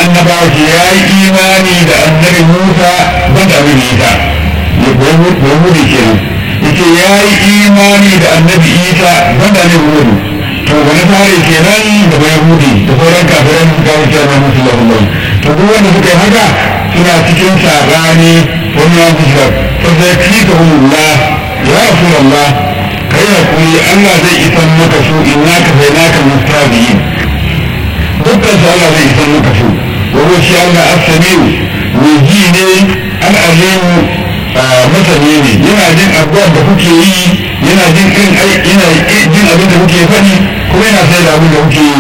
annabawa ce ya yi imani da annabi musa ban da annabi isa ya koyi hudu kenan yace ya yi imani da annabi isa ban da annabi hudu to wani fare kenan da bai hudi da sauran kafiran su kawo cewa na musu lafiya to duk wanda suka yi haka suna cikin saɓani wani ya fi shirar to sai fi ka hulula ya rasu Allah kai hakuri Allah zai isan maka su in naka sai naka mustabiyin dukkan su Allah zai isan maka su wani shi Allah as-samiu mai ji ne al-alimu masani ne yana jin abubuwan da kuke yi yana jin irin yana jin abin da kuke faɗi kuma yana sai da abin da kuke yi